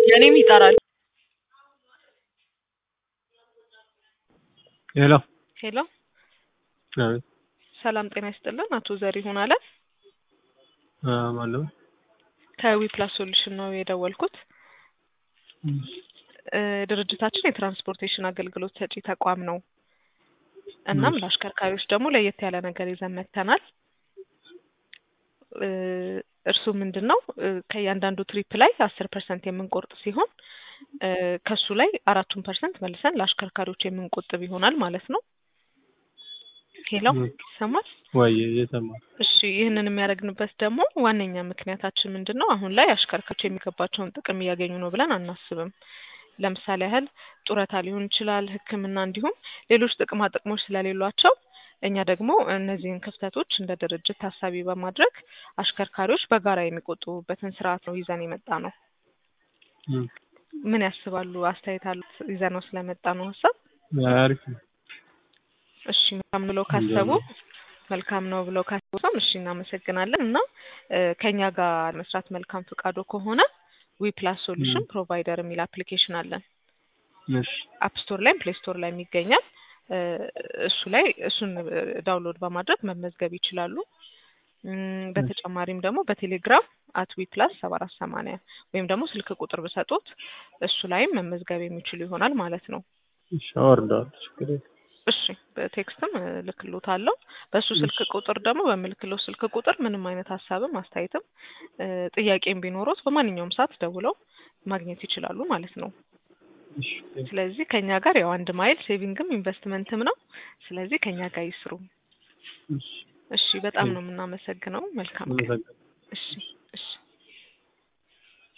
የኔም ይጠራል። ሄሎ ሄሎ አቤት ሰላም ጤና ይስጥልን። አቶ ዘሪሁን አለ አ ማነው? ከዊፕላስ ሶሉሽን ነው የደወልኩት። እ ድርጅታችን የትራንስፖርቴሽን አገልግሎት ሰጪ ተቋም ነው። እናም እሺ። ለአሽከርካሪዎች ደግሞ ለየት ያለ ነገር ይዘን መጥተናል። እ እርሱ ምንድን ነው እ ከእያንዳንዱ ትሪፕ ላይ አስር ፐርሰንት የምንቆርጥ ሲሆን እ ከሱ ላይ አራቱን ፐርሰንት መልሰን ለአሽከርካሪዎች የምንቆጥብ ይሆናል ማለት ነው። ሄሎ እ ይሰማል? ወይ እየሰማ እሺ ይህንን የሚያደርግንበት ደግሞ ዋነኛ ምክንያታችን ምንድን ነው? አሁን ላይ አሽከርካሪዎች የሚገባቸውን ጥቅም እያገኙ ነው ብለን አናስብም። ለምሳሌ ያህል ጡረታ ሊሆን ይችላል፣ ሕክምና እንዲሁም ሌሎች ጥቅማ ጥቅሞች ስለሌሏቸው እኛ ደግሞ እነዚህን ክፍተቶች እንደ ድርጅት ታሳቢ በማድረግ አሽከርካሪዎች በጋራ የሚቆጥቡበትን ስርዓት ነው ይዘን የመጣ ነው። እ ምን ያስባሉ? አስተያየት አሉት? ይዘነው ስለመጣ ነው ሀሳብ አሪፍ ነው። እሺ መልካም ብለው ካሰቡ መልካም ነው ብለው ካሰቡ ሰው እሺ እናመሰግናለን። እና እ ከኛ ጋር መስራት መልካም ፍቃዶ ከሆነ ዊ ፕላስ ሶሉሽን ፕሮቫይደር የሚል አፕሊኬሽን አለን። እሺ አፕ ስቶር ላይም ፕሌይ ስቶር ላይም ይገኛል። እ እሱ ላይ እሱን እ ዳውንሎድ በማድረግ መመዝገብ ይችላሉ። እም በተጨማሪም ደግሞ በቴሌግራም አት ዊ ፕላስ ሰባ አራት ሰማንያ ወይም ደግሞ ስልክ ቁጥር ብሰጡት እሱ ላይም መመዝገብ የሚችሉ ይሆናል ማለት ነው። እሺ አወርደዋለሁ ችግር የለም። እሺ በቴክስትም እ ልክሎታለሁ። በእሱ ስልክ ቁጥር ደግሞ በምልክለው ስልክ ቁጥር ምንም አይነት ሀሳብም አስተያየትም እ ጥያቄም ቢኖሩት በማንኛውም ሰዓት ደውለው ማግኘት ይችላሉ ማለት ነው። እሺ ስለዚህ ከኛ ጋር ያው አንድ ማይል ሴቪንግም ኢንቨስትመንትም ነው። ስለዚህ ከኛ ጋር ይስሩ። እሺ እሺ በጣም ነው የምናመሰግነው። መልካም ቀን። አመሰግናለሁ። እሺ እሺ